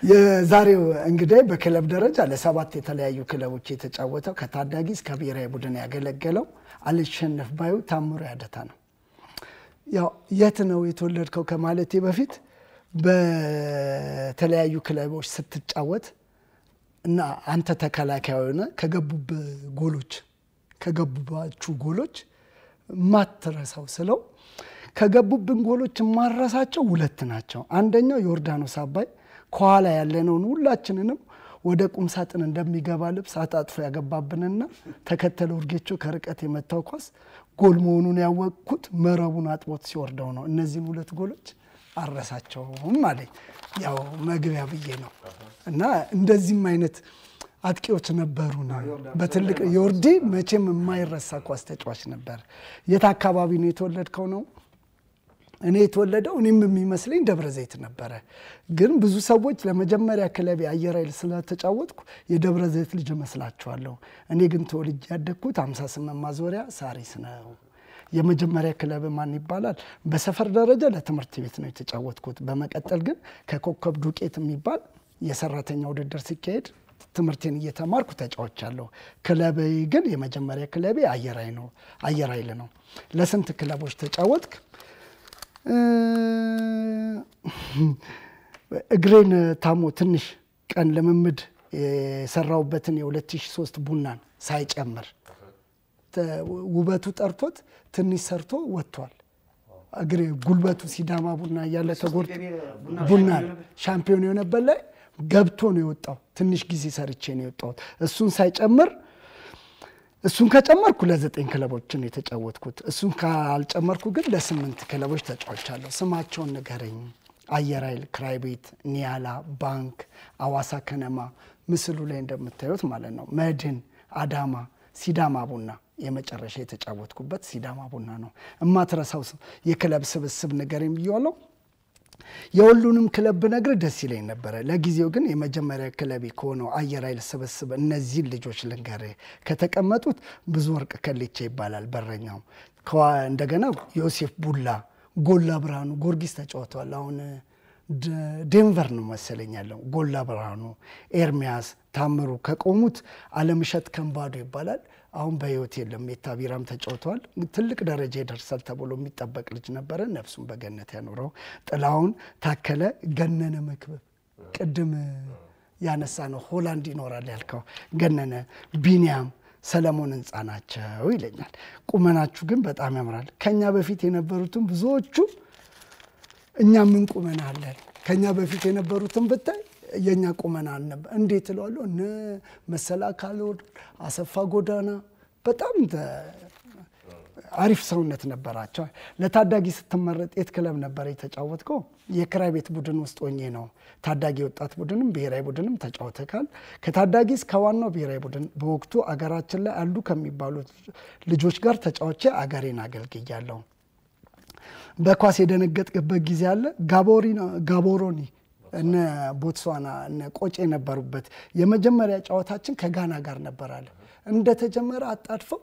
የዛሬው እንግዲህ በክለብ ደረጃ ለሰባት የተለያዩ ክለቦች የተጫወተው ከታዳጊ እስከ ብሔራዊ ቡድን ያገለገለው አልሸነፍ ባዩ ታምሩ ያደታ ነው። ያው የት ነው የተወለድከው ከማለቴ በፊት በተለያዩ ክለቦች ስትጫወት እና አንተ ተከላካይ ሆነ ከገቡብህ ጎሎች ከገቡባችሁ ጎሎች ማትረሳው ስለው ከገቡብን ጎሎች የማረሳቸው ሁለት ናቸው። አንደኛው ዮርዳኖስ አባይ ከኋላ ያለነውን ሁላችንንም ወደ ቁም ሳጥን እንደሚገባ ልብስ አጣጥፎ ያገባብንና ተከተለ ውርጌቾ ከርቀት የመታው ኳስ ጎል መሆኑን ያወቅኩት መረቡን አጥቦት ሲወርደው ነው። እነዚህን ሁለት ጎሎች አረሳቸውም አለኝ። ያው መግቢያ ብዬ ነው እና እንደዚህም አይነት አጥቂዎች ነበሩ ነው። በትልቅ የወርዲ መቼም የማይረሳ ኳስ ተጫዋች ነበር። የት አካባቢ ነው የተወለድከው ነው? እኔ የተወለደው እኔም የሚመስለኝ ደብረ ዘይት ነበረ። ግን ብዙ ሰዎች ለመጀመሪያ ክለቤ አየር ኃይል ስለተጫወትኩ የደብረ ዘይት ልጅ እመስላችኋለሁ። እኔ ግን ተወልጄ ያደግኩት 58 ማዞሪያ ሳሪስ ነው። የመጀመሪያ ክለብ ማን ይባላል? በሰፈር ደረጃ ለትምህርት ቤት ነው የተጫወትኩት። በመቀጠል ግን ከኮከብ ዱቄት የሚባል የሰራተኛ ውድድር ሲካሄድ ትምህርቴን እየተማርኩ ተጫውቻለሁ። ክለቤ ግን የመጀመሪያ ክለቤ አየር ኃይል ነው አየር ኃይል ነው። ለስንት ክለቦች ተጫወትክ? እግሬን ታሞ ትንሽ ቀን ልምምድ የሰራውበትን የ2003 ቡናን ሳይጨምር ውበቱ ጠርቶት ትንሽ ሰርቶ ወጥቷል። እግሬ ጉልበቱ ሲዳማ ቡና እያለ ተጎድቶ ቡናን ሻምፒዮን የሆነበት ላይ ገብቶ ነው የወጣው። ትንሽ ጊዜ ሰርቼ ነው የወጣሁት። እሱን ሳይጨምር እሱን ከጨመርኩ ለዘጠኝ ክለቦችን የተጫወትኩት። እሱን ካልጨመርኩ ግን ለስምንት ክለቦች ተጫውቻለሁ። ስማቸውን ንገረኝ። አየር ኃይል፣ ክራይ ቤት፣ ኒያላ፣ ባንክ፣ አዋሳ ከነማ፣ ምስሉ ላይ እንደምታዩት ማለት ነው። መድን፣ አዳማ፣ ሲዳማ ቡና የመጨረሻ የተጫወትኩበት ሲዳማ ቡና ነው። እማትረሳው የክለብ ስብስብ ንገረኝ ብያለሁ። የሁሉንም ክለብ ብነግር ደስ ይለኝ ነበረ። ለጊዜው ግን የመጀመሪያ ክለቤ ከሆነው አየር ኃይል ስብስብ እነዚህን ልጆች ልንገር። ከተቀመጡት ብዙ ወርቅ ከሌቻ ይባላል በረኛው። እንደገና ዮሴፍ ቡላ፣ ጎላ ብርሃኑ ጊዮርጊስ ተጫውተዋል። አሁን ዴንቨር ነው መሰለኝ ያለው። ጎላ ብርሃኑ፣ ኤርሚያስ ታምሩ ከቆሙት አለምሸት ከንባዶ ይባላል። አሁን በህይወት የለም። ሜታ ቢራም ተጫውተዋል። ትልቅ ደረጃ ይደርሳል ተብሎ የሚጠበቅ ልጅ ነበረ። ነፍሱን በገነት ያኖረው። ጥላሁን ታከለ፣ ገነነ መክበብ፣ ቅድም ያነሳ ነው ሆላንድ ይኖራል ያልከው ገነነ፣ ቢኒያም ሰለሞን ህንፃ ናቸው ይለኛል። ቁመናችሁ ግን በጣም ያምራል። ከኛ በፊት የነበሩትን ብዙዎቹ እኛ ምን ቁመና አለን? ከኛ በፊት የነበሩትን ብታይ የእኛ ቁመና አልነበር። እንዴት እለዋለሁ። እነ መሰላ ካልወድ አሰፋ ጎዳና በጣም አሪፍ ሰውነት ነበራቸው። ለታዳጊ ስትመረጥ የት ክለብ ነበር የተጫወትከው? የክራይ ቤት ቡድን ውስጥ ሆኜ ነው። ታዳጊ ወጣት ቡድንም ብሔራዊ ቡድንም ተጫውተካል። ከታዳጊ እስከ ዋናው ብሔራዊ ቡድን በወቅቱ አገራችን ላይ አሉ ከሚባሉት ልጆች ጋር ተጫውቼ አገሬን አገልግያለሁ። በኳስ የደነገጥክበት ጊዜ አለ? ጋቦሮኒ እነ ቦትስዋና እነ ቆጬ የነበሩበት የመጀመሪያ ጨዋታችን ከጋና ጋር ነበራለ። እንደተጀመረ አጣድፈው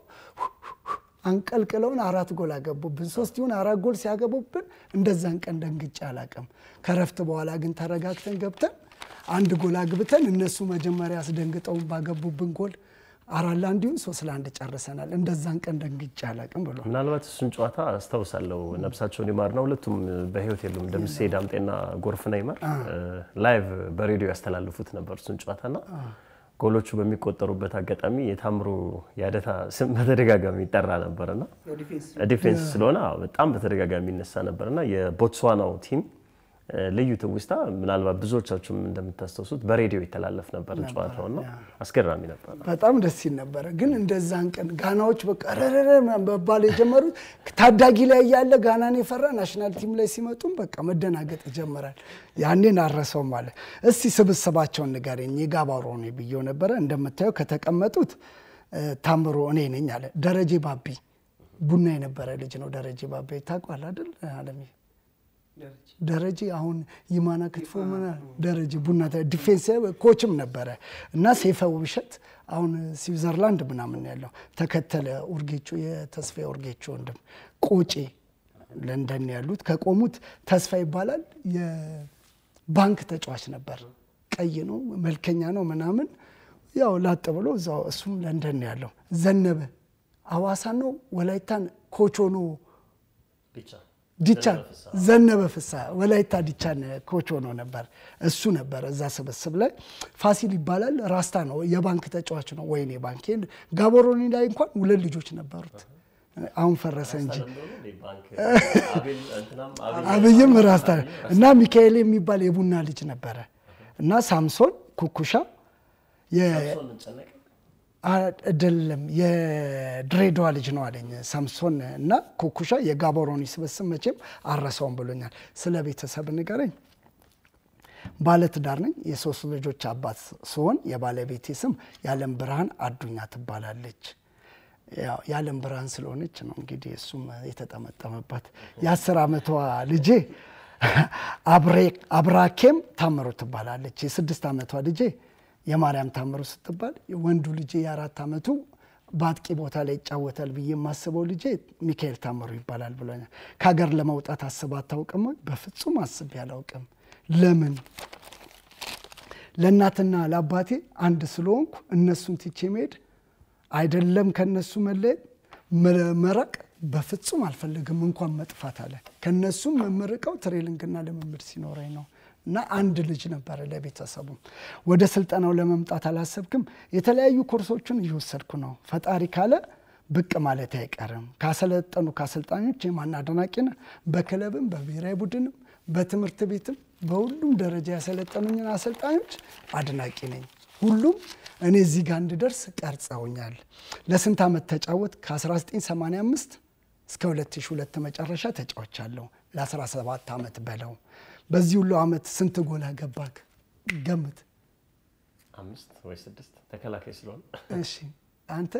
አንቀልቅለውን አራት ጎል አገቡብን። ሶስት ይሁን አራት ጎል ሲያገቡብን እንደዛን ቀን ደንግጬ አላቅም። ከረፍት በኋላ ግን ተረጋግተን ገብተን አንድ ጎል አግብተን እነሱ መጀመሪያ አስደንግጠውን ባገቡብን ጎል አራት ለአንድ ይሁን ሶስት ለአንድ ጨርሰናል። እንደዛን ቀን ደንግጬ አላቅም ብሎ ምናልባት እሱን ጨዋታ አስታውሳለሁ። ነብሳቸውን ይማርና ሁለቱም በህይወት የሉም። ደምሴ ዳምጤና ጎርፍና ይማር ላይቭ በሬዲዮ ያስተላልፉት ነበር እሱን ጨዋታና ጎሎቹ በሚቆጠሩበት አጋጣሚ የታምሩ የአደታ ስም በተደጋጋሚ ይጠራ ነበርና ዲፌንስ ስለሆነ በጣም በተደጋጋሚ ይነሳ ነበርና የቦትስዋናው ቲም ልዩ ትውስታ ምናልባት ብዙዎቻችሁም እንደምታስታውሱት በሬዲዮ ይተላለፍ ነበር ጨዋታውና አስገራሚ ነበር። በጣም ደስ ይል ነበረ። ግን እንደዛን ቀን ጋናዎች በቃ ረረረ መባል የጀመሩት ታዳጊ ላይ እያለ ጋናን የፈራ ናሽናል ቲም ላይ ሲመጡም በቃ መደናገጥ ይጀምራል። ያኔን አረሰው ማለት እስቲ ስብስባቸውን ንገረኝ። የጋባሮ ነው ብዬው ነበረ። እንደምታየው ከተቀመጡት ታምሮ እኔ ነኝ አለ። ደረጀ ባቢ ቡና የነበረ ልጅ ነው። ደረጀ ባቢ ታውቋል አይደል አለሚ ደረጀ አሁን ይማና ክትፎ ደረጀ ቡና ዲፌንስ ኮችም ነበረ እና ሴፈ ውብሸት አሁን ስዊዘርላንድ ምናምን ያለው ተከተለ ኡርጌቾ የተስፋ ኡርጌቾ ወንድም ቆጬ ለንደን ያሉት ከቆሙት ተስፋ ይባላል የባንክ ተጫዋች ነበር ቀይ ነው መልከኛ ነው ምናምን ያው ላጥ ብሎ እዛው እሱም ለንደን ነው ያለው። ዘነበ አዋሳ ነው ወላይታን ኮቾ ነው ዲቻን ዘነበ ፍሳ ወላይታ ዲቻን ኮች ሆኖ ነበር። እሱ ነበር እዛ ስብስብ ላይ። ፋሲል ይባላል ራስታ ነው የባንክ ተጫዋች ነው። ወይኔ ባንክ ጋቦሮኒ ላይ እንኳን ሁለት ልጆች ነበሩት። አሁን ፈረሰ እንጂ አብይም ራስታ እና ሚካኤል የሚባል የቡና ልጅ ነበረ እና ሳምሶን ኩኩሻ አይደለም የድሬዳዋ ልጅ ነው አለኝ ሳምሶን እና ኩኩሻ የጋቦሮኒ ስብስብ መቼም አረሰውም ብሎኛል። ስለ ቤተሰብ ንገረኝ። ባለትዳር ነኝ። የሶስት ልጆች አባት ስሆን የባለቤቴ ስም የዓለም ብርሃን አዱኛ ትባላለች። የዓለም ብርሃን ስለሆነች ነው እንግዲህ እሱም የተጠመጠመባት። የአስር ዓመቷ ልጄ አብራኬም ታምሮ ትባላለች። የስድስት ዓመቷ ልጄ የማርያም ታምሩ ስትባል ወንዱ ልጄ የአራት ዓመቱ በአጥቂ ቦታ ላይ ይጫወታል ብዬ የማስበው ልጄ ሚካኤል ታምሩ ይባላል ብሎኛል። ከሀገር ለመውጣት አስብ አታውቅም ወይ? በፍጹም አስቤ አላውቅም። ለምን? ለእናትና ለአባቴ አንድ ስለሆንኩ እነሱን ትቼ መሄድ አይደለም ከነሱ መለየት መራቅ በፍጹም አልፈልግም። እንኳን መጥፋት አለ ከነሱም መመርቀው ትሬሊንግና ልምምድ ሲኖረኝ ነው። እና አንድ ልጅ ነበረ ለቤተሰቡ። ወደ ስልጠናው ለመምጣት አላሰብክም? የተለያዩ ኮርሶችን እየወሰድኩ ነው። ፈጣሪ ካለ ብቅ ማለት አይቀርም። ካሰለጠኑ ከአሰልጣኞች የማን አድናቂ ነህ? በክለብም በብሔራዊ ቡድንም በትምህርት ቤትም በሁሉም ደረጃ ያሰለጠኑኝን አሰልጣኞች አድናቂ ነኝ። ሁሉም እኔ እዚህ ጋር እንድደርስ ቀርጸውኛል። ለስንት ዓመት ተጫወት? ከ1985 እስከ 2002 መጨረሻ ተጫወቻለሁ። ለ17 ዓመት በለው በዚህ ሁሉ ዓመት ስንት ጎል አገባክ? ገምት። አምስት ወይ ስድስት ተከላካይ ስለሆነ እሺ፣ አንተ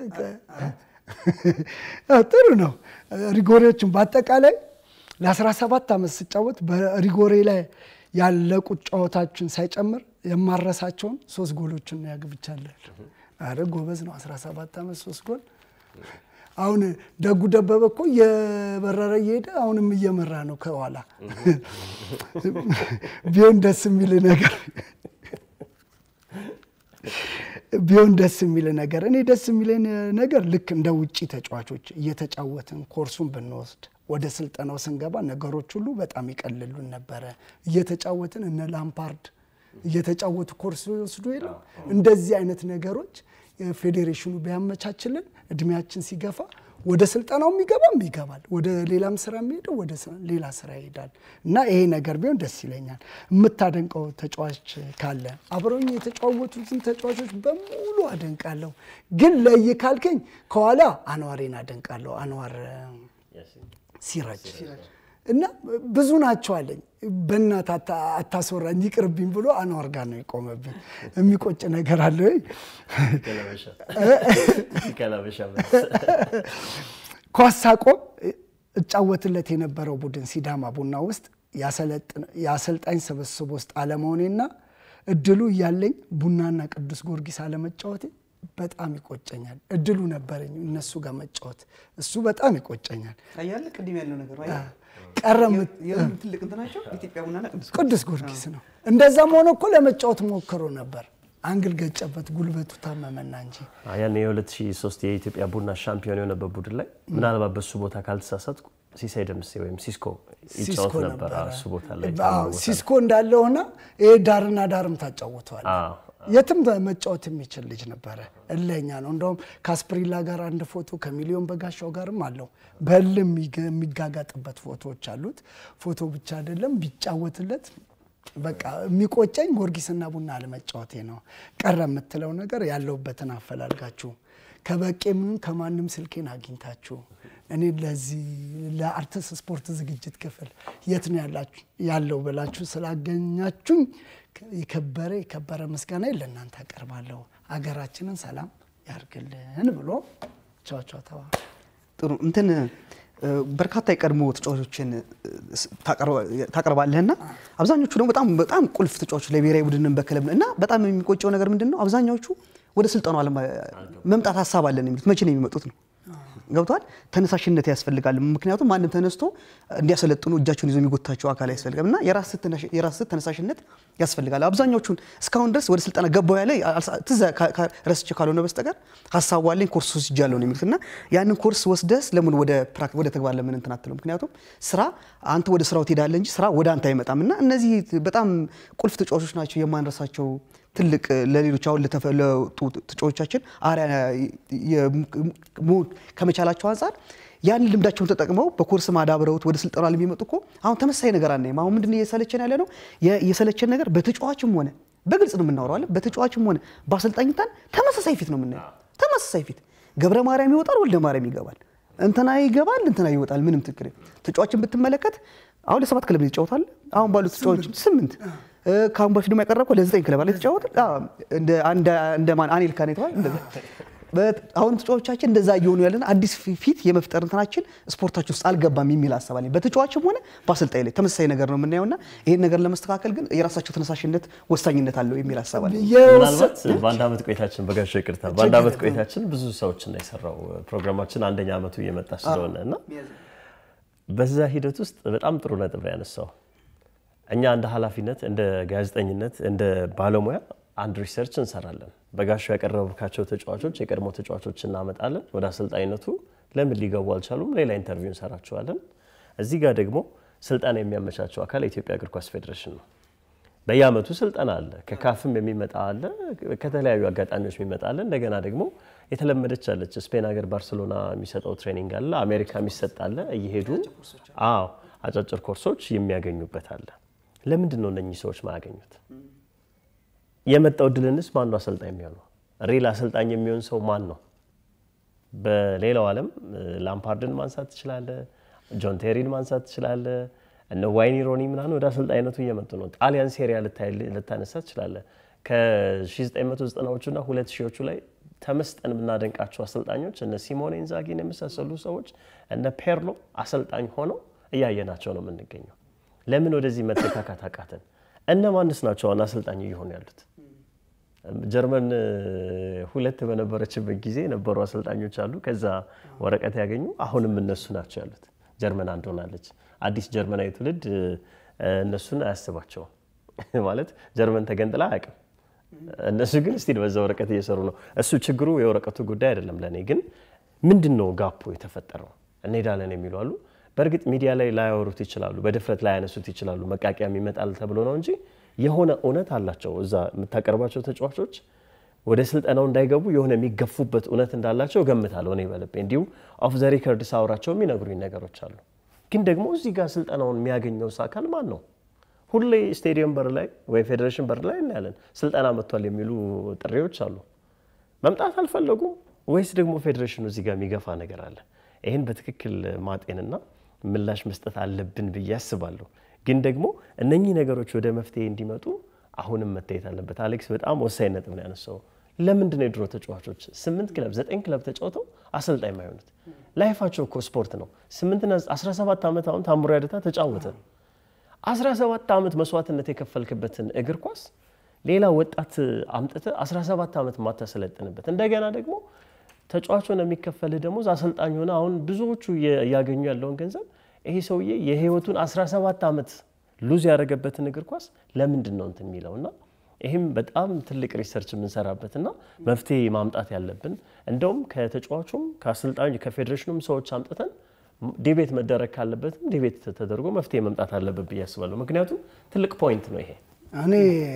ጥሩ ነው። ሪጎሬዎችን በአጠቃላይ ለ17 ዓመት ስጫወት በሪጎሬ ላይ ያለቁት ጨዋታችን ሳይጨምር የማረሳቸውን ሶስት ጎሎችን ያግብቻለሁ። አረ ጎበዝ ነው። 17 ዓመት ሶስት ጎል አሁን ደጉ ደበበ እኮ እየበረረ እየሄደ አሁንም እየመራ ነው ከኋላ። ቢሆን ደስ የሚል ነገር ቢሆን ደስ የሚል ነገር እኔ ደስ የሚለኝ ነገር ልክ እንደ ውጭ ተጫዋቾች እየተጫወትን ኮርሱን ብንወስድ ወደ ስልጠናው ስንገባ ነገሮች ሁሉ በጣም ይቀልሉን ነበረ። እየተጫወትን እነ ላምፓርድ እየተጫወቱ ኮርስ ይወስዱ የለም እንደዚህ አይነት ነገሮች ፌዴሬሽኑ ቢያመቻችልን እድሜያችን ሲገፋ ወደ ስልጠናውም ይገባም ይገባል፣ ወደ ሌላም ስራ የሚሄደው ወደ ሌላ ስራ ይሄዳል እና ይሄ ነገር ቢሆን ደስ ይለኛል። የምታደንቀው ተጫዋች ካለ አብረውኝ የተጫወቱትን ተጫዋቾች በሙሉ አደንቃለሁ። ግን ለይ ካልከኝ ከኋላ አንዋሬን አደንቃለሁ። አንዋር ሲራጅ እና ብዙ ናቸው አለኝ። በእናት አታስወራኝ ይቅርብኝ ብሎ አንዋር ጋር ነው የቆመብኝ። የሚቆጭ ነገር አለ ወይ? ኳስ ሳቆም እጫወትለት የነበረው ቡድን ሲዳማ ቡና ውስጥ የአሰልጣኝ ስብስብ ውስጥ አለመሆኔና እድሉ እያለኝ ቡናና ቅዱስ ጊዮርጊስ አለመጫወቴ በጣም ይቆጨኛል። እድሉ ነበረኝ እነሱ ጋር መጫወት፣ እሱ በጣም ይቆጨኛል። ታያለህ፣ ቅድም ያለው ነገር ቀረም ትልቅ እንትናቸው ኢትዮጵያ ቡናና ቅዱስ ቅዱስ ጊዮርጊስ ነው። እንደዛም ሆኖ እኮ ለመጫወት ሞክሮ ነበር። አንግል ገጨበት፣ ጉልበቱ ታመመና እንጂ ያን የ2003 የኢትዮጵያ ቡና ሻምፒዮን የሆነበት ቡድን ላይ ምናልባት በሱ ቦታ ካልተሳሳትኩ ሲሳይ ደምሴ ወይም ሲስኮ ይጫወት ነበር። እሱ ቦታ ላይ ሲስኮ እንዳለ ሆነ ይሄ ዳርና ዳርም ታጫውተዋል። የትም መጫወት የሚችል ልጅ ነበረ። እለኛ ነው። እንደውም ከአስፕሪላ ጋር አንድ ፎቶ ከሚሊዮን በጋሻው ጋርም አለው። በህልም የሚጋጋጥበት ፎቶዎች አሉት። ፎቶ ብቻ አይደለም ቢጫወትለት በቃ የሚቆጨኝ ጊዮርጊስና ቡና አለመጫወቴ ነው። ቀረ የምትለው ነገር ያለውበትን አፈላልጋችሁ ከበቄም ከማንም ስልኬን አግኝታችሁ እኔ ለዚህ ለአርትስ ስፖርት ዝግጅት ክፍል የት ነው ያለው ብላችሁ ስላገኛችሁኝ የከበረ የከበረ ምስጋና ለእናንተ አቀርባለሁ። ሀገራችንን ሰላም ያርግልን ብሎ ቻቻ ተባ ጥሩ እንትን በርካታ የቀድሞ ተጫዋቾችን ታቀርባለህና አብዛኞቹ ደግሞ በጣም በጣም ቁልፍ ተጫዋቾች ለብሔራዊ ቡድንን በክለብ እና በጣም የሚቆጨው ነገር ምንድን ነው? አብዛኛዎቹ ወደ ስልጠናው ዓለም መምጣት ሀሳብ አለን የሚሉት መቼ ነው የሚመጡት ነው ገብቷል። ተነሳሽነት ያስፈልጋል። ምክንያቱም ማንም ተነስቶ እንዲያሰለጥኑ እጃቸውን ይዞ የሚጎታቸው አካል ያስፈልጋል እና የራስህ ተነሳሽነት ያስፈልጋል። አብዛኛዎቹን እስካሁን ድረስ ወደ ስልጠና ገባው ያለ ትዝ ረስቼ ካልሆነ በስተቀር ሀሳቡ አለኝ ኮርስ ወስጃለሁ ነው የሚሉት እና ያንን ኮርስ ወስደስ ለምን ወደ ወደ ተግባር ለምን እንትን አትለው? ምክንያቱም ስራ አንተ ወደ ስራው ትሄዳለህ እንጂ ስራ ወደ አንተ አይመጣም እና እነዚህ በጣም ቁልፍ ተጫዋቾች ናቸው የማንረሳቸው ትልቅ ለሌሎች አሁን ለወጡ ተጫዋቾቻችን አርአያ ከመቻላቸው አንጻር ያን ልምዳቸውን ተጠቅመው በኮርስ ማዳብረውት ወደ ስልጠና ለሚመጡ እኮ አሁን ተመሳሳይ ነገር አናይም። አሁን ምንድን እየሰለቸን ያለ ነው? የሰለቸን ነገር በተጫዋችም ሆነ በግልጽ ነው የምናወራው አለ በተጫዋችም ሆነ በአሰልጣኝታን ተመሳሳይ ፊት ነው የምናየው። ተመሳሳይ ፊት ገብረ ማርያም ይወጣል፣ ወልደ ማርያም ይገባል፣ እንትና ይገባል፣ እንትና ይወጣል። ምንም ትክክል ተጫዋችን ብትመለከት አሁን ለሰባት ክለብ ይጫወታል። አሁን ባሉት ተጫዋቾች ስምንት ከአሁን በፊት ደግሞ ያቀረብከው ለዘጠኝ ክለብ አለ የተጫወተ እንደ ማን አኔል ካን የተባለ አሁን ተጫዋቾቻችን እንደዛ እየሆኑ ያለን አዲስ ፊት የመፍጠር እንትናችን ስፖርታችን ውስጥ አልገባም የሚል ሀሳብ አለኝ። በተጫዋችም ሆነ በአሰልጣኝ ላይ ተመሳሳይ ነገር ነው የምናየውና ይህን ነገር ለመስተካከል ግን የራሳቸው ተነሳሽነት ወሳኝነት አለው የሚል ሀሳብ አለኝ። ምናልባት በአንድ ዓመት ቆይታችን በጋሻው ይቅርታ፣ በአንድ ዓመት ቆይታችን ብዙ ሰዎችን የሰራው ፕሮግራማችን አንደኛ ዓመቱ እየመጣ ስለሆነ እና በዛ ሂደት ውስጥ በጣም ጥሩ ነጥብ ያነሳው እኛ እንደ ኃላፊነት እንደ ጋዜጠኝነት እንደ ባለሙያ አንድ ሪሰርች እንሰራለን። በጋሻው ያቀረብካቸው ተጫዋቾች የቀድሞ ተጫዋቾች እናመጣለን። ወደ አሰልጣኝነቱ ለምን ሊገቡ አልቻሉም? ሌላ ኢንተርቪው እንሰራቸዋለን። እዚህ ጋር ደግሞ ስልጠና የሚያመቻቸው አካል የኢትዮጵያ እግር ኳስ ፌዴሬሽን ነው። በየአመቱ ስልጠና አለ። ከካፍም የሚመጣ አለ፣ ከተለያዩ አጋጣሚዎች የሚመጣ አለ። እንደገና ደግሞ የተለመደች አለች። ስፔን ሀገር ባርሴሎና የሚሰጠው ትሬኒንግ አለ፣ አሜሪካ የሚሰጥ አለ። እየሄዱ አዎ አጫጭር ኮርሶች የሚያገኙበት አለ። ለምንድን ነው እነኚህ ሰዎች ማያገኙት? የመጣው እድልንስ ማን ነው አሰልጣኝ የሚሆነው? ሪል አሰልጣኝ የሚሆን ሰው ማን ነው? በሌላው ዓለም ላምፓርድን ማንሳት ትችላለ፣ ጆን ቴሪን ማንሳት ትችላለ፣ እነ ዋይኒ ሮኒ ምናምን ወደ አሰልጣኝነቱ እየመጡ ነው። ጣሊያን ሴሪያ ልታነሳ ትችላለ። ከ1990ዎቹ እና 2000ዎቹ ላይ ተመስጠን የምናደንቃቸው አሰልጣኞች እነ ሲሞኔ ኢንዛጊን የመሳሰሉ ሰዎች እነ ፔርሎ አሰልጣኝ ሆነው እያየናቸው ነው የምንገኘው። ለምን ወደዚህ መተካካት አቃተን? እነማንስ ናቸው አሁን አሰልጣኝ እየሆኑ ያሉት? ጀርመን ሁለት በነበረችበት ጊዜ የነበሩ አሰልጣኞች አሉ። ከዛ ወረቀት ያገኙ አሁንም እነሱ ናቸው ያሉት። ጀርመን አንድ ሆናለች። አዲስ ጀርመናዊ ትውልድ እነሱን አያስባቸውም ማለት ጀርመን ተገንጥላ አያውቅም። እነሱ ግን ስቲል በዛ ወረቀት እየሰሩ ነው። እሱ ችግሩ የወረቀቱ ጉዳይ አይደለም። ለእኔ ግን ምንድን ነው ጋፑ የተፈጠረው? እንሄዳለን የሚሉ አሉ። በእርግጥ ሚዲያ ላይ ላያወሩት ይችላሉ፣ በድፍረት ላያነሱት ይችላሉ። መቃቂያም ይመጣል ተብሎ ነው እንጂ የሆነ እውነት አላቸው። እዛ የምታቀርባቸው ተጫዋቾች ወደ ስልጠናው እንዳይገቡ የሆነ የሚገፉበት እውነት እንዳላቸው እገምታለሁ እኔ በልቤ። እንዲሁ ኦፍ ዘ ሪከርድ ሳውራቸው የሚነግሩኝ ነገሮች አሉ። ግን ደግሞ እዚህ ጋር ስልጠናውን የሚያገኘው አካል ማን ነው? ሁሌ ስቴዲየም በር ላይ ወይ ፌዴሬሽን በር ላይ እናያለን ስልጠና መጥቷል የሚሉ ጥሪዎች አሉ። መምጣት አልፈለጉም ወይስ ደግሞ ፌዴሬሽኑ እዚህ ጋር የሚገፋ ነገር አለ? ይህን በትክክል ማጤንና ምላሽ መስጠት አለብን ብዬ አስባለሁ። ግን ደግሞ እነኚህ ነገሮች ወደ መፍትሄ እንዲመጡ አሁንም መታየት አለበት። አሌክስ በጣም ወሳኝ ነጥብ ነው ያነሳው። ለምንድን ነው የድሮ ተጫዋቾች ስምንት ክለብ ዘጠኝ ክለብ ተጫውተው አሰልጣኝ ማይሆኑት? ላይፋቸው እኮ ስፖርት ነው። ስምንትና 17 ዓመት አሁን ታምሮ ያደታ ተጫወተ። 17 ዓመት መስዋዕትነት የከፈልክበትን እግር ኳስ ሌላ ወጣት አምጥተ 17 ዓመት ማታሰለጥንበት እንደገና ደግሞ ተጫዋች ሆነ የሚከፈልህ ደሞዝ አሰልጣኝ ሆነ አሁን ብዙዎቹ እያገኙ ያለውን ገንዘብ ይሄ ሰውዬ የህይወቱን 17 ዓመት ሉዝ ያደረገበትን እግር ኳስ ለምንድን ነው እንትን የሚለው እና ይህም በጣም ትልቅ ሪሰርች የምንሰራበትና መፍትሄ ማምጣት ያለብን እንደውም ከተጫዋቹም ከአሰልጣኙ ከፌዴሬሽኑም ሰዎች አምጥተን ዲቤት መደረግ ካለበትም ዲቤት ተደርጎ መፍትሄ መምጣት አለበት ብዬ አስባለሁ። ምክንያቱም ትልቅ ፖይንት ነው ይሄ። እኔ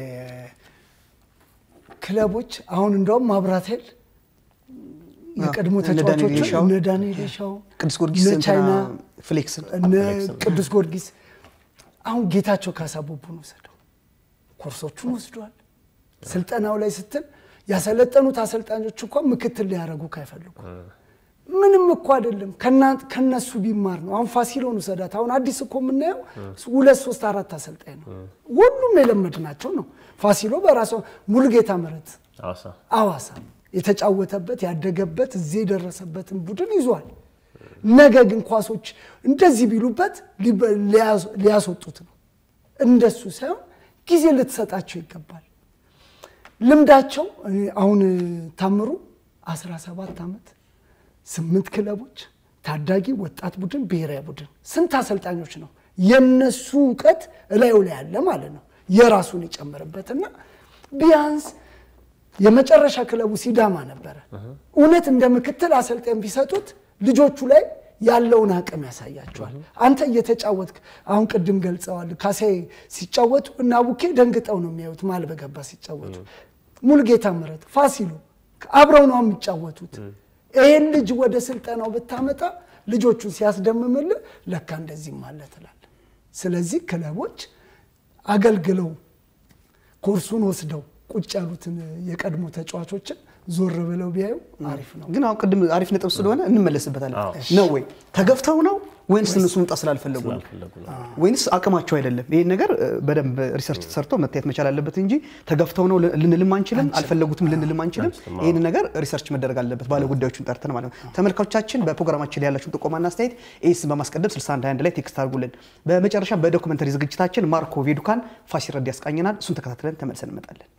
ክለቦች አሁን እንደውም ማብራት ኃይል የቀድሞ ተጫዋቾችን እነ ዳንኤል ሻው ቅዱስ ጊዮርጊስ እነ ቻይና ፍሌክስን እነ ቅዱስ ጊዮርጊስ አሁን ጌታቸው ካሳቦቡን ወሰደው ኮርሶቹን ወስደዋል። ስልጠናው ላይ ስትል ያሰለጠኑት አሰልጣኞች እንኳን ምክትል ሊያደርጉ ካይፈልጉ ምንም እኮ አይደለም። ከነሱ ቢማር ነው። አሁን ፋሲሎን ውሰዳት። አሁን አዲስ እኮ የምናየው ሁለት ሶስት አራት አሰልጣኝ ነው። ሁሉም የለመድናቸው ነው። ፋሲሎ በራሷ ሙሉጌታ ምህረት አዋሳ የተጫወተበት ያደገበት እዚህ የደረሰበትን ቡድን ይዟል። ነገ ግን ኳሶች እንደዚህ ቢሉበት ሊያስወጡት ነው። እንደሱ ሳይሆን ጊዜ ልትሰጣቸው ይገባል። ልምዳቸው አሁን ታምሩ 17 ዓመት ስምንት ክለቦች፣ ታዳጊ ወጣት ቡድን፣ ብሔራዊ ቡድን ስንት አሰልጣኞች ነው የነሱ እውቀት እላዩ ላይ ያለ ማለት ነው። የራሱን የጨመረበትና ቢያንስ የመጨረሻ ክለቡ ሲዳማ ነበረ። እውነት እንደ ምክትል አሰልጣኝ ቢሰጡት ልጆቹ ላይ ያለውን አቅም ያሳያቸዋል። አንተ እየተጫወትክ አሁን ቅድም ገልጸዋል። ካሳዬ ሲጫወቱ እና ቡኬ ደንግጠው ነው የሚያዩት ማል በገባ ሲጫወቱ። ሙልጌታ ምረት፣ ፋሲሎ አብረው ነው የሚጫወቱት። ይህን ልጅ ወደ ስልጠናው ብታመጣ ልጆቹን ሲያስደምምልህ ለካ እንደዚህም አለ ትላለህ። ስለዚህ ክለቦች አገልግለው ኮርሱን ወስደው ቁጭ ያሉትን የቀድሞ ተጫዋቾችን ዞር ብለው ቢያዩ አሪፍ ነው። ግን አሁን ቅድም አሪፍ ነጥብ ስለሆነ እንመለስበታለን። ነው ወይ ተገፍተው ነው ወይንስ እነሱ መምጣት ስላልፈለጉ ነው ስላልፈለጉ ነው። ወይንስ አቅማቸው አይደለም? ይህን ነገር እ፣ በደንብ ሪሰርች ተሰርቶ መታየት መቻል አለበት እንጂ ተገፍተው ነው ልንልም አንችልም፣ አልፈለጉትም ልንልም አንችልም። ይህን ነገር ሪሰርች መደረግ አለበት፣ ባለ ጉዳዮቹን ጠርተን ማለት ነው። ተመልካቾቻችን በፕሮግራማችን ላይ ያላችሁን ጥቆማና አስተያየት ኤስን በማስቀደም 6121 ላይ ቴክስት አድርጉልን። በመጨረሻ በዶኩመንተሪ ዝግጅታችን ማርኮ ቬዱካን ፋሲል ረዳ ያስቃኘናል። እሱን ተከታትለን ተመልሰን እንመጣለን።